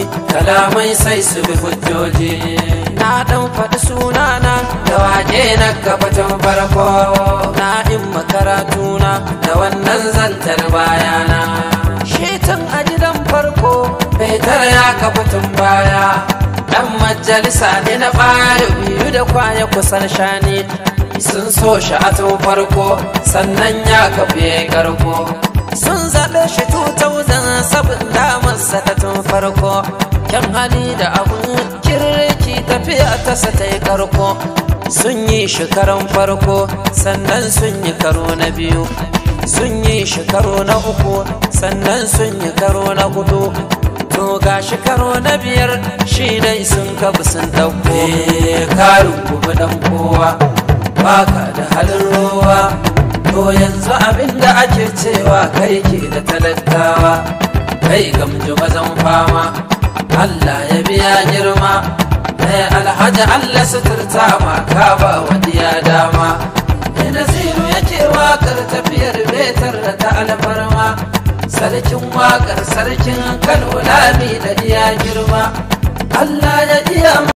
kalamai sai su bi hujjoji na dan faɗi sunana da waje na gabatun farko na in makaratuna da wannan zantar bayana shetan a gidan farko baitar ya kafatun baya dan majalisa ne na ɓari biyu da kwaya kusan shani sun so shi a tun farko sannan ya kafe karko sun zaɓe shi 2007 damarsa ta tun farko kyan hali da abun kirki tafiya ta sa ta yi karko sun yi shi karon farko sannan sun yi karo na biyu sun yi shi karo na uku sannan sun yi karo na hudu to ga shi karo na biyar shi dai sun kabu sun ɗauko karin kuma dan kowa baka da halin ruwa to yanzu abin da ake cewa kai ke da talattawa kai gamji mazan fama Allah ya biya girma ɗaya alhaji Allah suturta ma ka ba wani ya dama ina zinu yake wakar tafiyar betar da ta alfarma sarkin wakar sarkin kano lami da iya girma Allah ya iya